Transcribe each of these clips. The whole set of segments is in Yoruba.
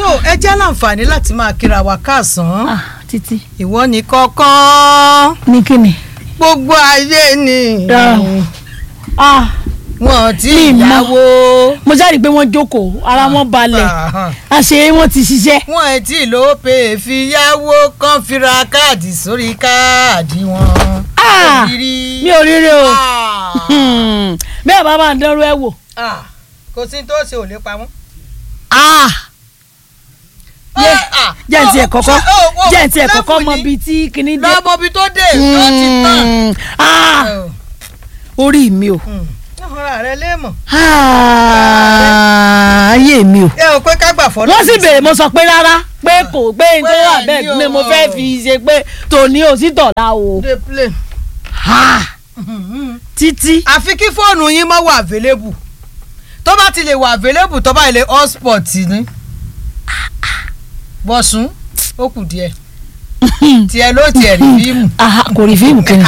so ẹ jẹ́ láǹfààní láti máa kíra wa káàsán ah títí ìwọ ní kọ́kọ́ ní kíni. gbogbo ayé ni ah wọn tí Mi mọ̀. ìyàwó mo jáde pé wọ́n jókòó ara wọn balẹ̀ àṣé wọ́n ti ṣiṣẹ́. wọn ẹ̀ tí ló pè fi yáwó kan fi ra káàdì sórí káàdì wọn. Ah, Ògiri. mi ò rí rí o Ah. Hmm, bẹ́ẹ̀ bá máa dánrú ẹ̀ wò. Ah, kò sí tó ṣe ò lè pa wọ́n. Ah, Yé, Ah, jẹ́ ǹtí ẹ̀ oh, kọ́kọ́ oh, oh, jẹ́ ǹtí ẹ̀ kọ́kọ́ level mọ ni. bíi tí kinní dé. lọ́mọ bí tó dé lọ́ ti tán. Hmm, ah, Oh, orí mi o hmm. ọ̀rọ̀ rẹ lè mọ̀. Ah, ayé mi o. ẹ ò pé ká gbà fọ́ wọ́n sì béèrè mo sọ pé rárá pé kò pé n tó wà Bẹ́ẹ̀ ni bẹ́ẹ̀ ni mo o. fẹ́ fi ṣe pé tòní ò sí tọ̀la o. dey play. Ah, títí. àfi kí fóònù yín má wà available tó bá ti lè wà available tó bá ilé hotspot ni bọ̀sùn ó kù díẹ̀ tiẹ̀ ló tiẹ̀ rí fíìmù. Ah, kò rí fíìmù kìnnì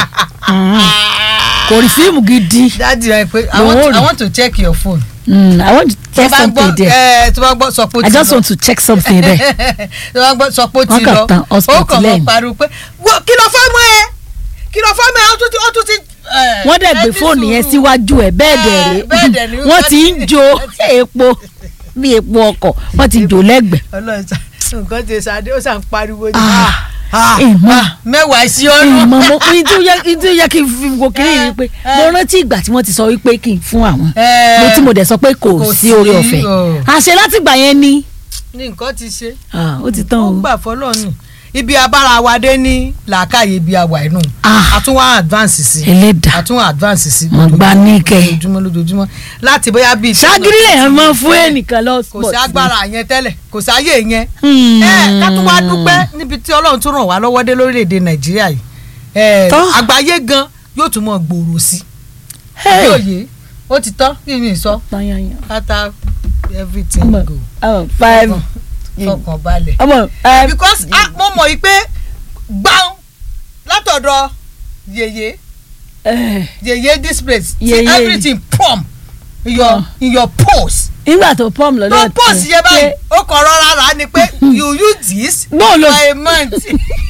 kò rí fíìmù gidi. dáàdi rẹ pé I Lòun want, ò I rí. want to check your phone. Mm, I want to tó check bá something gbọ́ there. ẹ tó bá gbọ́ sọ pé ó I ti just lọ want to check something there. tó bá gbọ́ sọ pé ó Wọ́n ti kàn lọ tán hotspot ó kàn mọ́ lẹ́yìn. pariwo pé "Wo- kí ló fẹ́ mọ́ ẹ kí ló fẹ́ mọ́ ẹ ó tún ti ó tún ti. ẹ, wọ́n dẹ̀ ẹ gbé ní fóònù yẹn sùúrù. síwájú ẹ̀ bẹ́ẹ̀ dẹ̀ Eh, bẹ́ẹ̀ dẹ̀ rè ni wọ́n ti ń wọ́n ti- jo epo bí epo ọkọ̀ wọ́n ti jò lẹ́gbẹ̀ẹ́. ọlọ́run sá nǹkan ti sáré ó sàn pariwo ni Ah, ah, ìmọ̀. ah, mẹ́wàá sí ọ́nù. ìmọ̀ mo ní tí ó yẹ tí ó yẹ kí n fi wo kiri yìí pé mo rántí ìgbà tí wọ́n ti sọ wípé kí n fún àwọn Eh, mo tí mo dẹ̀ sọ pé kò kò sí orí sí, ọ̀fẹ́ o. àṣẹ láti gbà yẹn ni ní nǹkan ti ṣe Ah, ó ti tán ó o. gbà fọlọ́ọ̀nù ibi abára wa dé ní làákàyè ibi àwà inú Ah. àtúnwá advance sí ẹlẹ́dàá àtúnwá advance sí Mo gbà ní kẹ́. lójoojúmọ́ lójoojúmọ́ láti bóyá bíi ṣágírí lèèyàn máa ń fún ẹnìkan lọ kò sí agbára yẹn tẹ́lẹ̀ kò sáyé yẹn Hmm. ẹ ká tún wá dúpẹ́ níbi tí ọlọ́run tún ràn wá lọ́wọ́ dé lórílẹ̀‐èdè nàìjíríà yìí ẹ Tọ́. àgbáyé gan yóò tún mọ̀ gbòòrò sí Hey. yóò yé ó ti tán kí ni sọ Tanyanyan. after everything ọmọ go ọmọ five fọkàn balẹ̀ ọmọ five because ah, mo mọ̀ yìí pé gbáhùn látọ̀dọ̀ yèyé Eh, yèyé this place see Yèyé. everything pump in your in your pose nígbà tó pọ́m lọ́dọ̀ tó pose yẹ báyìí ó kàn rọra rà á ni pé you use this Bó lo- for a month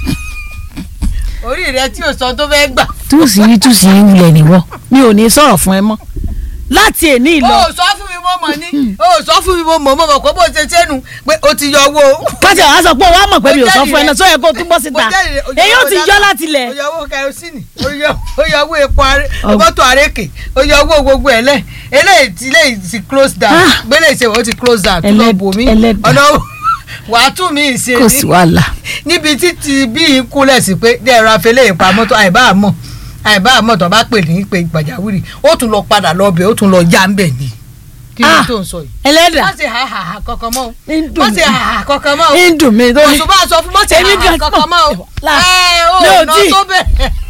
orí rẹ tí o sọ tó fẹ́ gbà túùsì yìí túùsì yìí wulẹ̀ níwọ̀ mi ò ní sọ̀rọ̀ fún ẹ mọ́ láti èní o ìlọ ò sọ fún mi mo mọ̀ ní o ò sọ fún mi mo mọ̀ mo mọ̀ pé bó ṣe sẹ́nu pé o ti yọ owó kájà wàá sọ pé wàá mọ̀ pé mi ò sọ fún ẹ náà Mo sọ yẹ kó tún bọ́ síta mo jẹ́rìí rẹ̀, o yọ èyí ò owó ti dátà, yọ láti lẹ̀ o yọ owó kẹrosínì o yọ- o yọ owó epo aré Ọ- mọ́tò àrékè o yọ owó gbogbo ẹ̀ lẹ̀ eléyìí ti eléyìí ti close down Ah. gbélé ìṣe o ti close down tó lọ Ẹlẹ́d- bò mí ẹlẹ́dàá. ọ̀nà wàá tún mi ìṣe kò sí wàhálà níbi títí bí n kúnlẹ̀ sí pé dẹ́rọ afẹ́lẹ́ ìpamọ́ tó àìbá àmọ́ àìbá àmọ́ tó bá pè ní pé pàjáwìrì ó tún lọ padà lọ bẹ̀ ó tún lọ já ń bẹ̀ ni kí ni Ah. tó ń sọ yìí. ẹlẹ́dà má ṣe ha ha ha kankan mọ́ o ń dùn má mí ṣe ha ha kankan mọ́ o ń dùn mí tó ní oṣù bá sọ fún má ṣe Èmi ha ha gan- kankan mọ́ o La- ẹ mi ò ò ná tí- tó bẹ̀.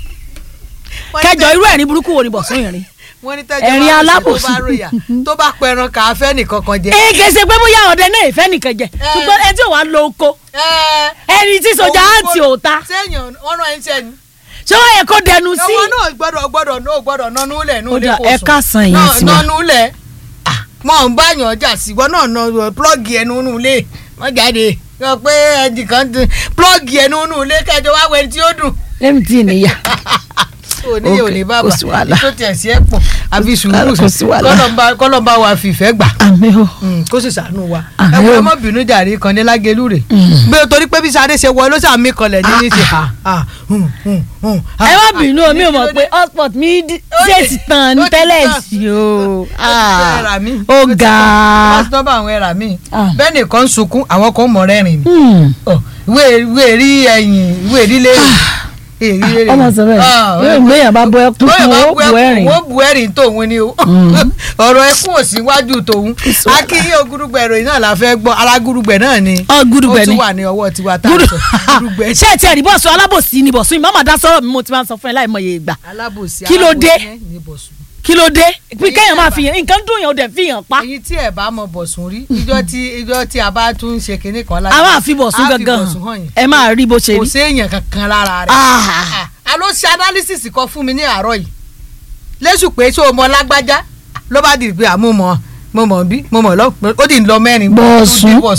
kẹjọ irú ẹ̀rín burúkú wo ni bọ̀sùn yìí rí wọ́n ní tẹ́jọ́ ẹ̀rín bá rò sí alábòsí. tó bá ròyà tó bá pẹran kà á fẹ́ nìkan kan jẹ. ee kèsè pé bóyá ọ̀dẹ náà ìfẹ́ nìkan jẹ ṣùgbọ́n ẹni tí ò wá lo oko ẹ ẹni tí sọjà àǹtí ò ta sẹ́yìn ọ̀rọ̀ ẹ̀ ń sẹ́ni. ṣé wọ́n yẹ kó dẹnu sí ọwọ́ náà gbọ́dọ̀ gbọ́dọ̀ náà gbọ́dọ̀ nánú lẹ̀ nínú Ó ilé dà, kò ẹ sùn. káàsán ìyẹn Náà- tiwa. nánú lẹ̀ mọ̀ ń báyàn ọjà sí ìwọ náà nà plọ́ọ̀gì ẹnu nínú ilé wọ́n jáde yọ pé ẹnìkan ti plọ́ọ̀gì ẹnu nínú ilé kẹjọ wá wẹ̀ tí ó dùn. lẹ́mi tí ì níyà òní Ok, òní bàbá kò sí wàhálà. tó tiẹ̀ sí ẹ̀ pọ̀ àfi sùúrù Kò sí wàhálà. kọ́lọ́mbà kọ́lọ́mbà wa fìfẹ́ gbà àmì o Mm, kó sì ṣàánú wa Àmín ẹ wọ o. ọmọ bínú jàre kan ní lágẹlú rè Mm. bí o torí pé bí sáré ṣe wọ ló sàmì kanlẹ̀ ní ní ti ha ha hùn hùn hùn. ẹ má bínú o mi ò mọ̀ pé hotspot mi dí- Ó ṣe ti- ti tàn ní ó ti tẹ́lẹ̀ tàn. sí o Ah, ẹ̀rà mi. ó ga pásítọ̀ bá àwọn ẹ̀rà mi Ah. bẹ́ẹ̀ nìkan ń sunkún àwọn kan ń mọ̀ rẹ́rìn ni Hmm. Ọ, ìwé ìwé rí ẹ̀yìn ìwé rí lérè èrí lérè ọmọ sọ bẹ́ẹ̀ yóò gbéyàn bá bọ ẹkún bóyá fún bá ó bu bu ẹ̀rín wọ́n bu ẹ̀rín tòun ni o ọ̀rọ̀ ẹkún ò sí wájú tòun akínyìn ogúrúgbẹ̀ ìròyìn náà la fẹ́ gbọ́ alágúrúgbẹ̀ náà ni ọ gúdúgbẹ ó ni tún wà ní ọwọ́ tiwa tá a gúdú sọ gúdúgbẹ̀ ṣé ẹ ti ẹ̀rí bọ́ọ̀sù alábòsí ni bọ̀sùn ìmọ̀ àmàdá sọ̀rọ̀ mi mo ti máa ń sọ fún ẹ láìmọye ìgbà alábòsí Kí ló dé? alábòsí yẹn ní bọ̀sùn. kí ló dé pé Èyí kéèyàn máa tẹ̀ fi hàn nǹkan dùn yàn ó dẹ̀ fi hàn pa èyí tí ẹ bá mọ bọ̀sùn rí ìjọ tí ìjọ tí a bá tún ṣe kinní kan láti a máa fi bọ̀sùn a fi gangan bọ̀sùn hàn hàn yín ẹ máa rí bó ṣe kò rí. séèyàn kankan lára rẹ̀ Ah. a ló ṣe analysis kan fún mi ní àárọ̀ yìí lẹ́sùn pé ṣé o mọ lágbájá ló bá di pé àmú mọ mo mọ̀ bí mo mọ̀ lọ ó dì ń lọ mẹ́rin Bọ̀sùn. ó dì bọ̀sùn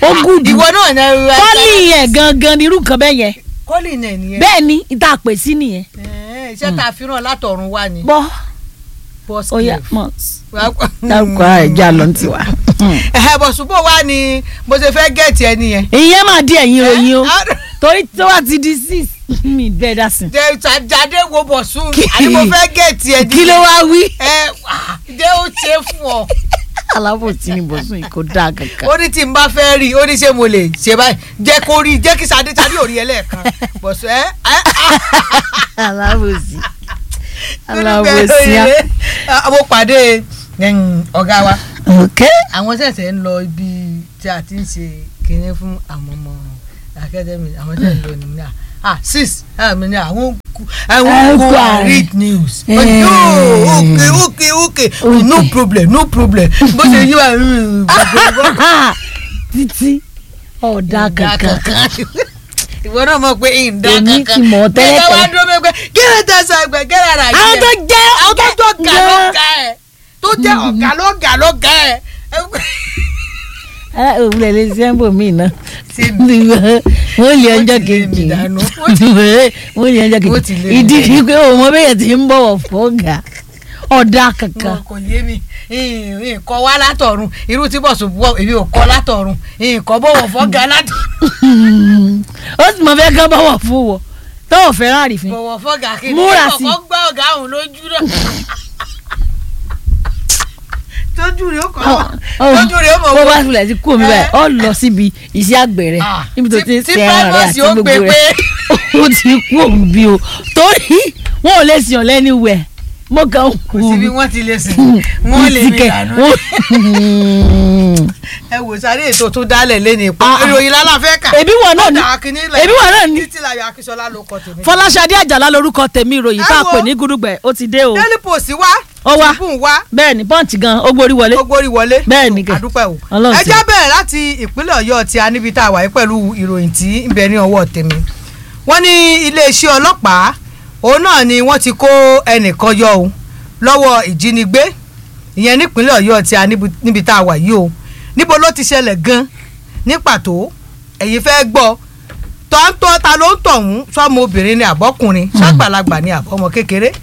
ó gùdù ìwọ náà ní ẹrù kọ́lì yẹn gangan ni irú nǹkan bẹ́ẹ̀ yẹn kọ́lì náà nìyẹn. bẹ́ẹ̀ ni ìta pè sí nìyẹn Ẹ̀ẹ́, iṣẹ́ tá a fi ràn látọ̀run wá ni. bọ́ Boss ó yá Cave. mọ̀ Wá- dárúkọ ẹja lọ ní tiwa. ẹ̀hẹ́ bọ̀ ṣùgbọ́n wá ni mo ṣe fẹ́ gẹ̀ẹ́tì ẹni yẹn. ìyẹn máa di ẹ̀yìn ròyìn o Ẹ́, torí tó wà ti di six mi bẹ́ẹ̀ dá sí. jẹ́ jáde wo bọ̀ sùn Kí- àní mo fẹ́ gẹ̀ẹ́tì ẹni. kí ló wá wí. ẹ jẹ́ ó ṣe fún ọ. alábòsí ni bọ̀sùn yìí kò dáa kankan. ó ní tí n bá fẹ́ rí i ó ní ṣé mo lè ṣe báyìí jẹ́ kó rí i jẹ́ kí sadé sadé ò rí ẹ lẹ́ẹ̀kan bọ̀sùn ẹ ẹ alábòsí alábòsí á. mo pàdé ẹ̀yìn, ọ̀gá wa ok àwọn ṣẹ̀ṣẹ̀ ń lọ ibi tí a ti ń ṣe kinní fún àwọn ọmọ akademi àwọn ṣẹ̀ṣẹ̀ ń lọ ní ní à six àmì ní àwọn kú àwọn kú Ẹ̀kọ́ and read news Eh. But no okay okay okay no Okay. problem no problem bó ṣe yí wa títí ọ̀dà kankan. ìwọ náà mọ̀ pé ìdá Èmi kankan ti mọ̀ tẹ́lẹ̀ Gẹ́gẹ́ wá tẹ́lẹ̀. dúró mẹ́gbẹ́ kí ló tẹ sọ ẹgbẹ́ kí ló rà yìí àwọn tó jẹ́ àwọn tó jọ ọ̀gá ló gan- ga ẹ̀ tó jẹ́ ọ̀gá ló ga ló ga ẹ̀. ẹ òun lè lè ṣe ń bò mí náà Sí mi. wọ́n lè ọjọ́ Wọ́n ti lé mi kejì dànù. wọ́n lè ọjọ́ Wọ́n ti kejì lé mi ìdí dànù. ni pé òun mọ bẹ́yẹn ti ń bọ̀wọ̀ fọ́gà ọ̀dà kankan. Mo kò yé mi nǹkan wá látọ̀run irú tí bọ̀sùn bọ̀ èmi ò kọ́ látọ̀run nǹkan bọ̀wọ̀ fọ́gà látọ̀run ó sì mọ fẹ́ kán bọ̀wọ̀ fún wọ tó o fẹ́ràn àrífín. bọ̀wọ̀ fọ́gà kí ni Múra sí. kọ́kọ́ gbá ọ̀gá òun lójú náà. tójú rẹ̀ ó kọ́ tójú rẹ̀ ó mọ̀ bó wọ́n. bá filẹ̀ sí kú omi báyìí ọ lọ síbi iṣẹ́ àgbẹ̀ rẹ̀ Ah, níbi tó tí- ti ń tí ṣe ẹran rẹ̀ Primus àti yóò gbogbo gbé rẹ̀ ó ti kú òun bí o torí wọn ò lè sìn ọ́ lẹ́ni wẹ̀ mo kàn ń kú kò síbi wọ́n ti lè sìn wọ́n lè mi dànù. ẹ wò sáré ètò tó dálẹ̀ lẹ́nu ìpò Ah, ah. ìròyìn lálàfẹ́ kà. Ẹbí wọn náà ni. Ọ̀dà kìíní lẹ̀. Ẹbí wọn náà ni. títí láyọ̀ akíṣọlá ló kọ tèmi. Fọláṣadé Àjàlá lorúkọ tèmi ìròyìn tá a Ẹ wo. pè ní gúdúgbẹ̀ ó ti dé o Daily Post wá Ó wá. Tribune wá bẹ́ẹ̀ ni pọ́ǹtì gan ó gborí wọlé ó gbórí wọlé. Bẹ́ẹ̀ ni kẹ̀. àdúpẹ́ o. Ọlọ́run ẹ ṣe. já bẹ̀rẹ̀ láti ìpínlẹ̀ ọ̀yọ́ tí a níbi tá a wà yìí pẹ̀lú ìròyìn tí ń bẹ ní ọwọ́ tèmi. wọ́n ní iléeṣẹ́ ọlọ́pàá òun náà ni wọ́n ti kó ẹnìkan yọ o lọ́wọ́ ìjínigbé ìyẹn nípínlẹ̀ ọ̀yọ́ tí a níbi- níbi tá a wà yìí o níbo ló ti ṣẹlẹ̀ gan ní pàtó ẹ̀yin fẹ́ gbọ́ tọ́ńtọ́ ta ló ń tọ̀hún sọ́mọ obìnrin ni àbọ́kùnrin ṣàgbàlagbà ni àbọ́mọ kékeré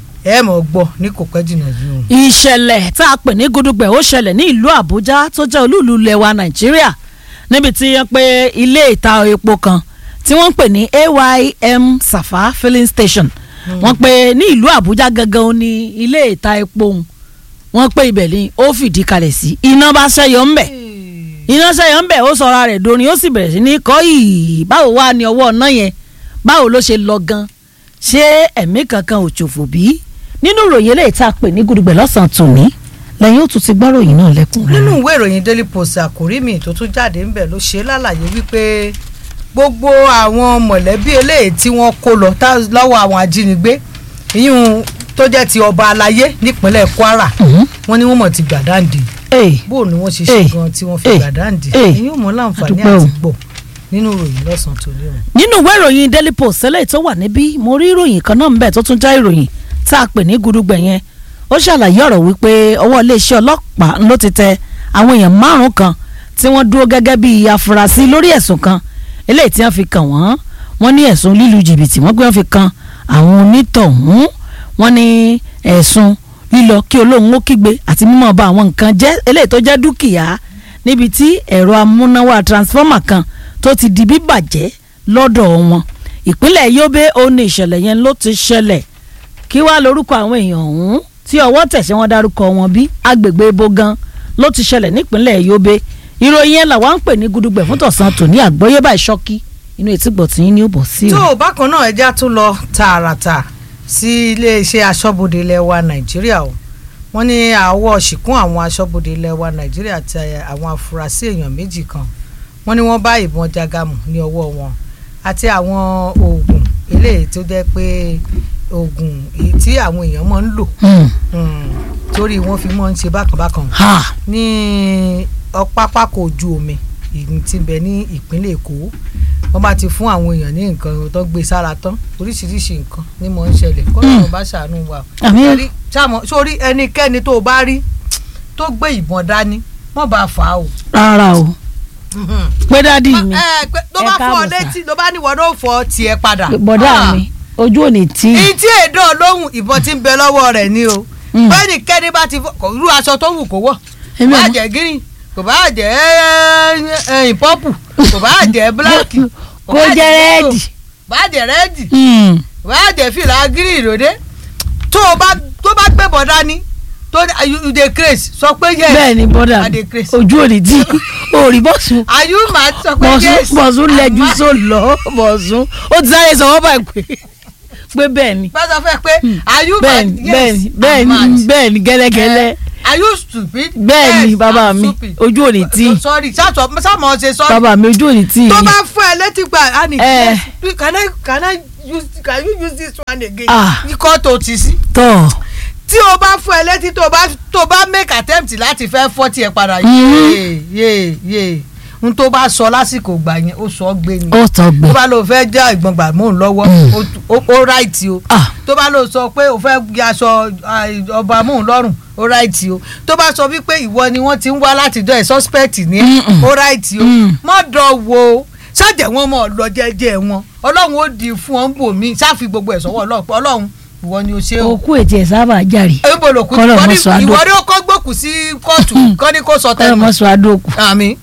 ẹ mọ̀ gbọ́ ní kò pẹ́ jìnnà yìí o. ìṣẹ̀lẹ̀ tá a pè ní gúdúgbẹ̀ ó ṣẹlẹ̀ ní ìlú Àbújá tó jẹ́ olúùlú ilẹ̀ wa Nàìjíríà níbi tí wọ́n pe ilé ìta epo kan tí wọ́n ń pè ní AYM Safa filling station wọ́n pe ní ìlú Àbújá gangan ó ní ilé ìta epo òun wọ́n pe ibẹ̀ ni ó fìdí kalẹ̀ sí iná bá ṣẹ́yọ ńbẹ̀ iná ṣẹ́yọ ńbẹ̀ ó sọra rẹ̀ dorin ó sì bẹ̀rẹ̀ sí ní kọ́ yìí báwo wá ní ọwọ́ ọ̀nà yẹn báwo ló ṣe lọ gan ṣé ẹ̀mí kankan ò ṣòfò bí nínú ìròyìn eléyìí tá a pè ní gudugbẹ̀ lọ́sàn-án tòní lẹ́yìn ó tún ti gbọ́ ròyìn náà lẹ́kùn rẹ̀. nínú ìwé ìròyìn daily post àkórí mi tó tún jáde ńbẹ̀ ló ṣe lálàyé wípé gbogbo àwọn mọ̀lẹ́bí eléyìí tí wọ́n kó lọ tá- lọ́wọ́ àwọn ajínigbé ìyún tó jẹ́ ti ọba alayé nípínlẹ̀ kwara wọ́n ní wọ́n mọ̀ ti gbàdáǹdì ee bó ni wọ́n ṣe ṣe Eh. gan tí wọ́n fi Eh. gbàdáǹdì Eh. ìyún mọ́ láǹfààní Adúpẹ́ o. àti gbọ́ nínú ìròyìn lọ́sàn-án tó ní wọn. nínú ìwé ìròyìn daily post eléyìí tó wà níbí mo rí ìròyìn kan náà ńbẹ̀ tó tún já ìròyìn tá a pè ní gudugbẹ̀ yẹn ó ṣàlàyé ọ̀rọ̀ wípé ọwọ́ iléeṣẹ́ ọlọ́pàá ló ti tẹ àwọn èèyàn márùn kan tí wọ́n dúró gẹ́gẹ́ bí afurasí lórí ẹ̀sùn kan eléyìí tí wọ́n fi kàn wọ́n wọ́n ní ẹ̀sùn lílu jìbìtì wọ́n gbé wọ́n fi kan àwọn onítọ̀hún wọ́n ní ẹ̀sùn lílọ kí olóhùn ó kígbe àti mímọ́ ba àwọn nǹkan jẹ́ eléyìí tó jẹ́ dúkìá níbi tí ẹ̀rọ amúnáwá transformer kan tó ti di bíbàjẹ́ lọ́dọ̀ wọn ìpínlẹ̀ Yobe ó ní ìṣẹ̀lẹ̀ yẹn ló ti ṣẹlẹ̀ kí wàá lórúkọ àwọn èèyàn ọ̀hún tí ọwọ́ tẹ̀sí wọn dárúkọ wọn bí agbègbè ibo gan ló ti ṣẹlẹ̀ nípínlẹ̀ Yobe ìròyìn yẹn làwọn ń pè ní gudugbẹ̀ fún tọ̀sán tòní àgbọ́yé báyìí ṣọ́kí inú etí gbọ̀tún yín ní ó bọ̀ sí o. tó o bákan náà ẹja tún lọ tààràtà sí iléeṣẹ́ aṣọ́bodè ilẹ̀ wa nàìjíríà o wọ́n ní àwọ̀ ṣìkún àwọn aṣọ́bodè ilẹ̀ wa nàìjíríà àti àwọn afurasí èèyàn méjì kan wọ́n ní wọ́n bá ìbọn jágàmù ní ọwọ́ wọn àti àwọn oògùn eléyìí tó jẹ́ pé oògùn èyí tí àwọn èèyàn máa ń lò Hmm. mm, torí wọ́n fi máa ń ṣe bákanbákan ha ní pápákọ̀ ojú omi ìlú tí ń bẹ ní ìpínlẹ̀ èkó wọ́n bá ti fún àwọn èèyàn ní nǹkan tó gbé sára tán oríṣiríṣi nǹkan ní mò ń ṣẹlẹ̀ kọ́ńtà bá ṣàánú wa Àmín. Ẹ̀rí, ṣàmọ́ sórí ẹnikẹ́ni tó o bá rí tó gbé ìbọn dání wọ́n bá fà á o rárá o pé dádì mi ẹ pé tó ẹ bá fọ káàbọ̀ sà. létí tó bá níwọ náà fọ tiẹ̀ padà. bọ̀dá Ah. mi ojú ò ní tí ìtí èdè olóhùn ìbọn tí ń bẹ lọ́wọ́ rẹ̀ ni o Mm. bẹ́ẹ̀ni kẹ́ni bá ti fọ- kò irú aṣọ tó wù kó wọ̀ kò Èmi bá ò- jẹ́ green kò bá jẹ́ ẹyìn pọ́pù kò bá jẹ́ black kó jẹ́ yellow, rẹ́ẹ̀dì. kò bá jẹ́ rẹ́ẹ̀dì Mm. kò bá jẹ́ fìlà green lóde tó o bá tó bá gbé bọ̀ dání tó ní- you you dey craze sọ pé yes bẹ́ẹ̀ ni bọ́dà I dey mi craze. ojú ò ní tí orí bọ́sùn are you mad sọ pé bọ̀sùn yes bọ̀sùn I'm lẹ́jú mad. só lọ bọ̀sùn ó ti sáré sọ wọ́n báyìí pé pé bẹ́ẹ̀ ni bá sọ fẹ́ pé are you bẹ́ẹ̀ mad ni yes bẹ́ẹ̀ ni bẹ́ẹ̀ I'm ni mad. bẹ́ẹ̀ ni gẹ́lẹ́gẹ́lẹ́ are you stupid bẹ́ẹ̀ ni Yes, bàbá I'm mi stupid. ojú ò ní tí sorry sátọ sámọ ṣe sorry bàbá mi ojú ò ní tí tó bá fún ẹ létí gba ani Eh. yes, please, can I can I use can you use this one again Ah. ikọ́ tó ti sí tọ̀ tí o bá fún ẹ létí tó bá tó bá make attempt láti fẹ́ fọ́ tiẹ̀ padà Mhm. yéé yéé yéé n tó bá sọ lásìkò gbà yẹn ó sọ gbé ni ó tọ̀ gbẹ tó bá lọ fẹ́ já ìgbọ̀n gbà mò ń lọ́wọ́ Mm. ó- ó- ó ráìtì o ah tó bá lọ sọ pé o fẹ́ gbé aṣọ ah, ọba mò ń lọ́rùn ó ráìtì o tó bá sọ wípé ìwọ ni wọ́n ti ń wá látijọ́ ẹ̀ suspect ní ẹ̀ Mm-mm. ó ráìtì o Mm. mọ́ dọ̀ wo ṣáàjẹ̀ wọn mọ̀ lọ jẹ́jẹ́ wọn ọlọ́run ó di fún ọ́n bò mí ṣáàfi gbogbo ẹ̀ sọ́wọ́ ọlọ́run pé ọlọ́run ìwọ ni o ṣe o òkú ètí ẹ̀ sábà jàre ebo lòkù Kọ́lọ̀ ìwọ mọ́ ni sọ àdó. ìwọ ni ó kọ́ gbòkù sí kóòtù kọ́ ni kó sọ kọ́lọ̀ tẹnu mọ́ sọ adóòkù àmì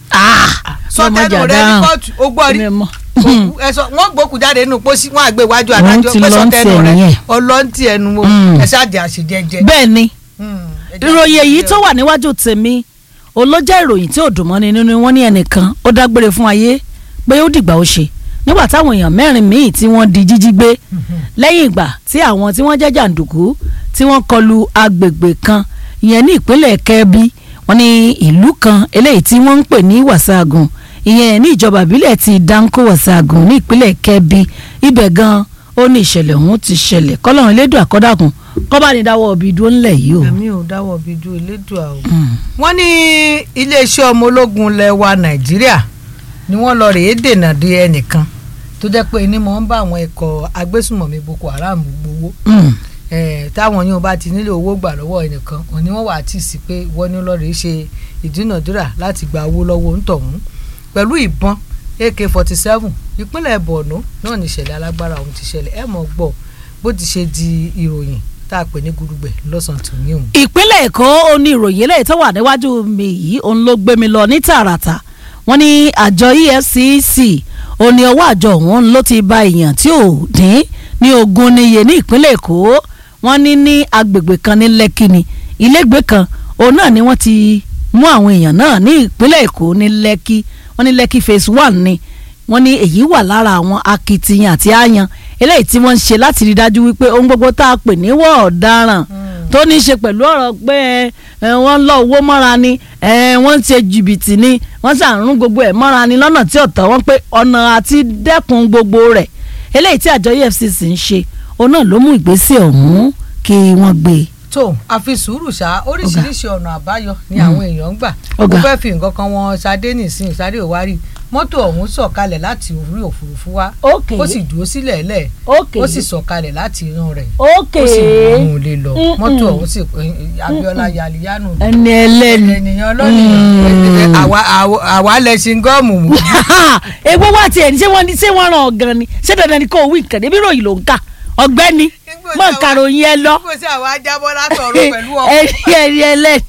sọ ọmọ tẹnu jà rẹ ní dáhùn. kóòtù ó gbọ́ rí Èmi mọ̀. òkú ẹsọ wọn gbókù jáde nínú pósí wọn àgbé iwájú Wọ́n adájọ́ ti pé lọ sọ ń tẹnu tiẹ̀ rẹ nìyẹn. ọlọ́ntì ẹnu wo Mm. ẹ ṣáàjì àṣejẹjẹ. bẹ́ẹ̀ ni Mm, ẹ jẹ́ ìròyìn èyí àṣejẹ. tó wà níwájú tèmi olójẹ́ ìròyìn tí ò dùn mọ́ni nínú wọn ní ẹnìkan ó dágbére fún ayé pé ó dìgbà ó ṣe nígbà táwọn èèyàn mẹ́rin míì tí wọ́n di jíjí gbé lẹ́yìn ìgbà tí àwọn tí wọ́n jẹ́ jàǹdùkú tí wọ́n kọlu agbègbè kan ìyẹn ní ìpínlẹ̀ kẹ́bí wọ́n ní ìlú kan eléyìí tí wọ́n ń pè ní wàsáàgùn ìyẹn ní ìjọba ìbílẹ̀ ti danko wàsáàgùn ní ìpínlẹ̀ kẹ́bí ibẹ̀ gan ó ní ìṣẹ̀lẹ̀ ọ̀hún ti ṣẹlẹ̀ kọ́lọ́run elédùn àkọ́dàkùn kọ́bánidàwọ̀ òbí dúró ńlẹ̀ yìí o. èmi ò dáwọ́ bí ju elédùà o. Mm. wọ́n ní iléeṣẹ́ ọmọ ológun lẹ́wà nàìjíríà ni wọ́n lọ rèé dènà de ẹnìkan tó jẹ́ pé ní mò ń bá àwọn ikọ̀ agbésùmọ̀mí boko haram gbowó Mm. Eh, táwọn yóò bá ti nílò owó gbà lọ́wọ́ ẹnìkan òní wọ́n wà á tì sí pé wọ́n ní lọ́ọ́ rèé ṣe ìdúnàdúrà láti gba owó lọ́wọ́ ńtọ̀hún pẹ̀lú ìbọn ak forty seven ìpínlẹ̀ borno náà ní ìṣẹ̀lẹ̀ alágbára ọ̀hún ti ṣẹlẹ̀ ẹ̀ mọ̀ gbọ́ bó ti ṣe di ìròyìn tá a pè ní gudugbẹ̀ lọ́sàn-án tó ní òun. ìpínlẹ̀ èkó ó ní ìròyìn eléyìí tó wà níwájú mi yìí òun ló gbé mi lọ ní tààràtà wọ́n ní àjọ efcc ó ní ọwọ́ àjọ òun ló ti ba èèyàn tí ò dín ní ogún níye ní ìpínlẹ̀ èkó wọ́n ní ní agbègbè kan ní lẹ́kì ni ilégbèé kan òun náà ni wọ́n ti mú àwọn èèyàn náà ní ìpínlẹ̀ èkó ní lẹ́kì wọ́n ní lẹ́kì phase one ni wọ́n ní èyí wà lára àwọn akitiyan àti àyàn eléyìí tí wọ́n ń ṣe láti rí dájú wípé ohun gbogbo tá a pè ní wọ́ọ̀ ọ̀daràn tó ní í ṣe pẹ̀lú ọ̀rọ̀ pé ẹ, wọ́n ń lọ owó mọ́ra ni ẹ, wọ́n ń ṣe jìbìtì ni wọ́n ṣàrùn gbogbo ẹ̀ mọ́ra ni lọ́nà tí ọ̀tọ̀ wọn pé ọ̀nà àti dẹ́kun gbogbo rẹ̀ eléyìí tí àjọ EFCC ń ṣe òun náà ló mú ìgbésẹ̀ ọ̀hún kí wọ́n gbé e. tó àfi sùúrù ṣá oríṣiríṣi ọ̀nà àbáyọ ni àwọn èèyàn ń gbà mo Ọ̀gá. fẹ́ fi nǹkan kan wọn ṣadé nìsín ṣadé òwárí mọ́tò ọ̀hún sọ̀kalẹ̀ láti orí òfurufú wá ok ó sì dúró sílẹ̀ lẹ̀ ok ó sì sọ̀kalẹ̀ láti inú rẹ̀ ok ó sì mú un lè lọ Mm-mm. mọ́tò ọ̀hún sì Abíọ́lá yaliyanu ẹni ẹlẹ́ni ènìyàn lónìí àwa àwa- àwa lẹ́sìn gọ́ọ̀mù mú egbò wá tiẹ̀ ní ṣé wọ́n ní ṣé wọ́n ràn ọ̀gàn ni ṣé dandan ni kò wí nǹkan níbi ìròyìn ló ń kà ọ̀gbẹ́ni mọ̀ kàròyìn ẹ lọ kó sí àwa jábọ́ látọ̀run pẹ̀lú ọkọ̀ ẹni ẹni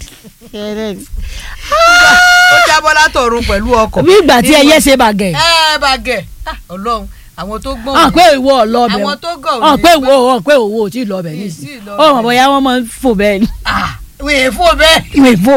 ẹlẹ́ni ó jábọ́ látọ̀run pẹ̀lú ọkọ̀ bí ìgbà tí ẹyẹ ṣe bàgẹ̀ ẹ bàgẹ̀ Ah, ọlọ́run àwọn tó gbọ́n hàn pé ìwọ ọlọ́bẹ̀ àwọn tó gọ̀ ò hàn ní pé gbọ́. ìwọ hàn pé òwò ò tí ì lọ́bẹ̀ Mi ì nísìnyí tí ì lọ ó mọ̀ bẹ̀. bóyá wọ́n máa ń fò bẹ́ẹ̀ ni Ah, wèé fún bẹ́ẹ̀. ìwé fò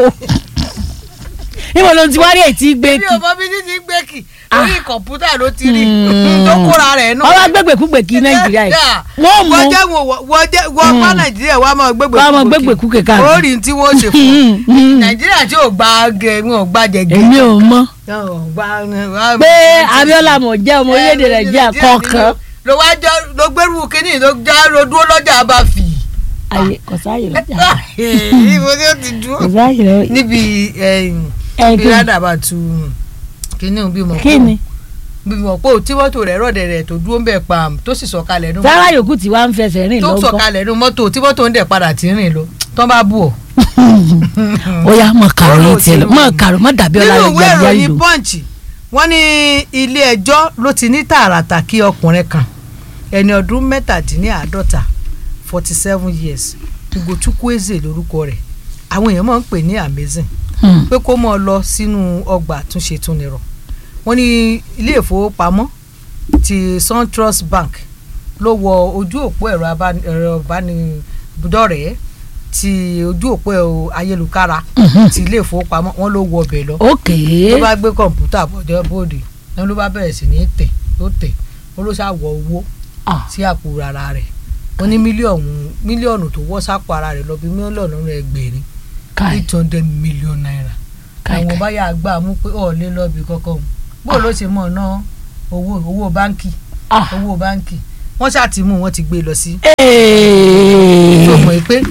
ìwọ ló ti wá rí ètí gbé mi kí ò mọ bí títí gbé kì Ah. orí kọ̀ǹpútà ló ti rí Mm. tó kóra rẹ̀ náà. ọwọ́ gbégbèkúgbè kí nàìjíríà yìí wọ́n mú wọ́n jẹ́ wọ́n jẹ́ wọ́n bá nàìjíríà wọ́n á máa gbégbè wọ́n á máa gbégbèkúgbè káàkiri. ó rí tí wọ́n ṣe fún un. nàìjíríà tí ò gba gẹ wọn ò gba jẹgẹ. èmi ò mọ̀ Wọn ò gba- pé Abíọ́lá mọ̀ jẹ́ ọmọ orílẹ̀-èdè Eh, nàìjíríà kọ̀ọ̀kan ló wá jọ ló gbẹrù kínní ló já ló dúró lọ́jà bá fi. ayé kò sáàyè lọ́jà ibo ni ó ti kò dúró. sáàyè lọ́jà níbi ẹ bí kí rádàbà tu kínní bí mo kí ni bí mo pò tí mọ́tò rẹ̀ rọ̀dẹ̀ rẹ̀ tó dúró ń bẹ̀ pa tó sì sọ̀kalẹ̀ nù. sára yòókù tí wàá ń fẹsẹ̀ rìn tó lọ́gọ́ sọ̀kalẹ̀ nù mọ́tò tí mọ́tò ń dẹ̀ padà tí ń rìn lọ tán bá bù ọ́. ó yá mọ̀ kàrò yìí tiẹ̀ lọ Ọ̀rọ̀ mọ̀ ti- kàrò mọ̀ dàbí ọlá nínú rẹ̀ ìwé gbàgbé ìròyìn ìlú punch wọ́n ní ilé ẹjọ́ ló ti ní tààràtà kí ọkùnrin kan ẹni ọdún mẹ́tàdínláàádọ́ta forty seven years ugochukwueze lórúkọ rẹ̀ àwọn èèyàn máa ń pè ní amazing Hmm. pé kó mọ̀ ọ́ lọ sínú ọgbà àtúnṣe túnirọ̀ wọ́n ní ilé ìfowópamọ́ ti SunTrust Bank ló wọ ojú òpó ẹ̀rọ abáni- ẹ̀rọ ìbánidọ́rẹ̀ẹ́ ti ojú òpó ẹ̀rọ ayélujára Mhm. ti ilé ìfowópamọ́ wọ́n ló wọ ọbẹ̀ lọ ok ló bá gbé kọ̀ǹpútà bọ̀dọ̀ bòde náà ló bá bẹ̀rẹ̀ sí ní tẹ̀ ló tẹ̀ ó ló ṣàwọ̀ owó Ah. sí àpò ara rẹ̀ wọ́n ní mílíọ̀nù mílíọ̀nù tó wọ́ sápò ara rẹ̀ lọ bí mílíọ̀nù ẹgbẹ̀rin kai eight hundred million naira kai àwọn kai báyà gbà mú pé ọ̀ lé lọ́ọ̀bì kọ́kọ́ òun bó ló ṣe mọ̀ ná owó owó báńkì ah owó báńkì wọ́n ṣáà ti mú wọn ti gbé lọ sí ee tó mọ̀ pé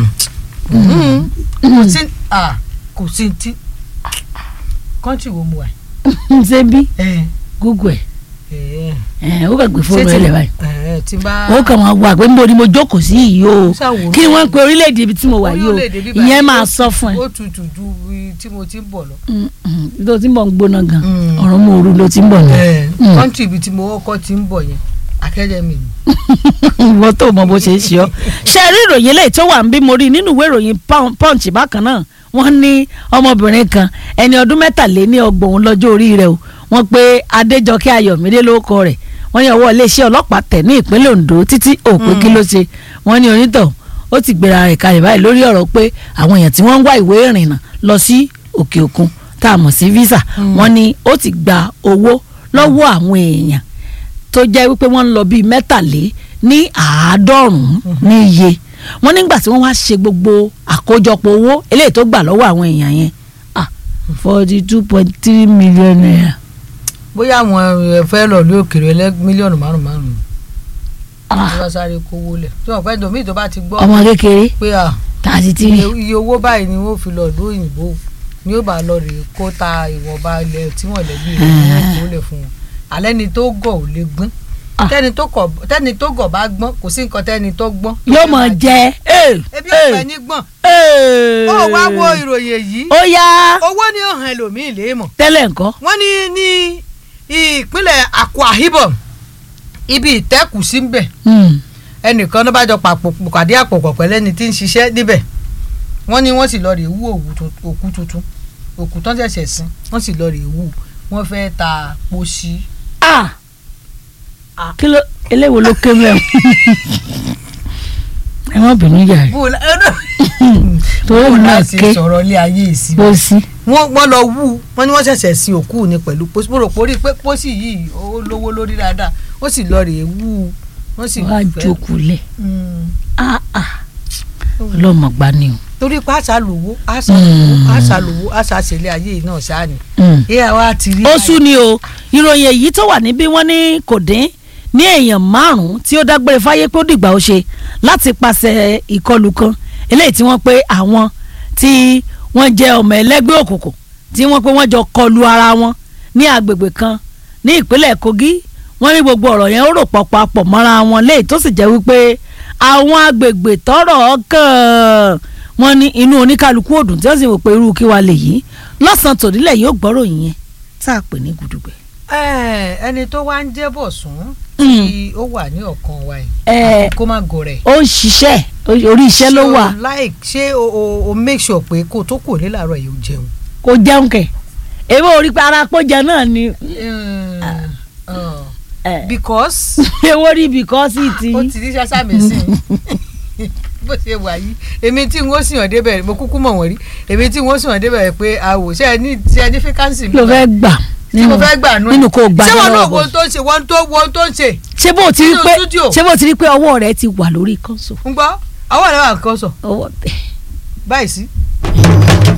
kò sí ah, kò sí ti kọ́ńtì wo mu wà ṣe bí ẹ̀ google ẹ̀ ẹ ẹ ó kàn gbé fóònù Ṣé ẹ tí- lẹ báyìí ẹ̀ tí n bá ó kàn máa wà pé níbo ni mo jókòó sí yìí o Ṣàwòrán. kí ni wọ́n ń pe orílẹ̀-èdè ibi tí mo wà yìí o orílẹ̀-èdè bíbá ìyẹn yìí máa ó- sọ fún ẹ ó tutù ju ibi tí mo ti ń bọ̀ lọ. Mm, mm, tó ti ń bọ̀ ń gbóná gan Mm. ọ̀rọ̀ mú ooru ló ti ń bọ̀ náà Mm. kọ́ńtì ibi tí mo kọ́kọ́ ti ń bọ̀ yẹn akademi ni. ìwọ tó mọ bó ṣe ń ṣe ọ ṣe rí ìròyìn eléyìí tó wà ń bí mo rí nínú ìwé ìròyìn Pun- punch bákan náà wọ́n ní ọmọbìnrin kan ẹni ọdún mẹ́tàléní ọgbọ̀n lọ́jọ́ orí rẹ̀ o wọ́n pe Adéjọkẹ́ Ayọ̀mídé lórúkọ rẹ̀ wọ́n ní ọwọ́ iléeṣẹ́ ọlọ́pàá tẹ̀ ní ìpínlẹ̀ Ondo títí òpin kí ló ṣe wọ́n ní onítọ̀ ó ti gbéra rẹ̀ kalẹ̀ báyìí lórí ọ̀rọ̀ pé àwọn èèyàn tí wọ́n ń wá ìwé ìrìnnà lọ sí òkè òkun tá a mọ̀ sí visa wọ́n ní ó ti gba owó lọ́wọ́ àwọn èèyàn tó jẹ́ wípé wọ́n ń lọ bíi mẹ́tàlé ní àádọ́rùn-ún ní iye wọ́n nígbà tí wọ́n wá ṣe gbogbo àkójọpọ̀ owó eléyìí tó gbà lọ́wọ́ àwọn èèyàn yẹn ah forty two point three million naira bóyá àwọn ẹ fẹ́ lọ lé òkèrè ẹlẹ́ mílíọ̀nù márùn márùn ah ní wọ́n sáré kówó lẹ̀ tí wọ́n fẹ́ domi tó bá ti gbọ́ ọmọ kékeré pé à thirty iye three iye owó báyìí ni wọ́n fi lọ ìlú òyìnbó ni ó bá lọ rè kó ta ìwọ̀nba ilẹ̀ tí wọ́n lẹ́bí rẹ̀ ní wọ́n kó lẹ̀ fún wọn alẹ́ ni tó gọ̀ ò lè gbọ́n Ah. tẹ́ni tó kọ̀ tẹ́ni tó gọ̀ bá gbọ́n kò sí nǹkan tẹ́ni tó gbọ́n. tó yóò fẹ́ mọ̀ máa jẹ ee ebi ò fẹ́ ní gbọ́n ee ó wá wo ìròyìn èyí ó yá owó ni ó hàn ẹlòmíì lè mọ̀ tẹ́lẹ̀ nǹkan wọ́n ní ní ìpínlẹ̀ Akwa Ibom ibi ìtẹ́kù sí ń bẹ̀ Hmm. ẹnìkan ló bá jọ pàpò pàdé àpòpọ̀ pẹ̀lú ẹni tí ń ṣiṣẹ́ níbẹ̀ wọ́n ní wọ́n sì lọ rè wú òwú tun- òkú tuntun òkú tán ṣẹ̀ṣẹ̀ sin wọ́n sì lọ rè wú wọ́n fẹ́ ta pósí. ah kí ló eléwo ló ké mẹ́rin ẹ má bínú yàrá bó o la- ẹ náà torí bó o òun náà láti ké sọ̀rọ̀ ilé ayé ìsìn bó sí. wọ́n wọ́n lọ wú wọ́n ní wọ́n ṣẹ̀ṣẹ̀ sin òkú ni pẹ̀lú pósí mo rò pé orí pé pósí yìí ó lówó lórí dáadáa ó sì lọ rè wú wọ́n sì wàá fẹ́- jókòó lẹ̀ Mm. ah ah ọlọ́mọ gbá ni o. torí pé àṣà lówó àṣà lówó àṣà lówó àṣà ṣẹlẹ̀ ayé yìí náà ṣáà ni Mm. ìyá wa ti rí ó báyìí. sú ni o ìròyìn èyí tó wà níbí wọ́n ní kò dín ní èèyàn márùn-ún tí ó dágbére fáyé pé ó dìgbà ó ṣe láti pàṣẹ ìkọlù kan eléyìí tí wọ́n pé àwọn tí wọ́n jẹ́ ọmọ ẹlẹ́gbẹ́ òkùnkùn tí wọ́n pé wọ́n jọ kọlu ara wọn ní agbègbè kan ní ìpínlẹ̀ Kogi wọ́n ní gbogbo ọ̀rọ̀ yẹn ó rò pọ̀ papọ̀ mọ́ra wọn léyìí tó sì jẹ́ wípé àwọn agbègbè tọ́rọ̀ kàn wọ́n ní inú oníkálukú òdùn tí wọ́n sì wò pé irú kí wàá lè yí lọ́sàn-án tònílẹ̀ yóò gbọ́rọ̀ yìí tá a pè ní gudugbẹ. Ẹ, ẹni tó wá ń jẹ́ Bọ̀sún Mm. tí ó wà ní ọ̀kan wa Ẹ. yìí kó má gọ̀rẹ̀. ó ń ṣiṣẹ́ orí iṣẹ́ ló wà Ṣé o like ṣé o o o make sure pé kó o tó kò ní làárọ̀ yìí ó jẹun. kò jẹun kẹ̀ èmi ò rí pé ara pọ́jà náà ni Uh, ẹ, because èwo rí bìkọ́sì tí ó ti rí ṣáṣá mi sí i bó ṣe wà yìí èmi tí n ó sì hàn débẹ̀ mo kúkú mọ̀ wọ́n rí èmi tí n ó sì hàn débẹ̀ pé àwò ṣe ẹ ní ṣe ẹ ní fíkánsì mi ló fẹ́ gbà tí mo fẹ́ gbà nú ẹ̀. nínú kó gbà ṣé wọn náà lọ́wọ́ wo tó ń ṣe wọn tó wọn tó ń ṣe ṣé bó ti rí nínú pé studio? ṣé bó ti rí pé ọwọ́ rẹ ti wà lórí kọ́ńsò ń gbọ́ àwọn ọ̀rẹ́ wa kan sọ ọwọ́ bẹ́ẹ̀. báyìí sí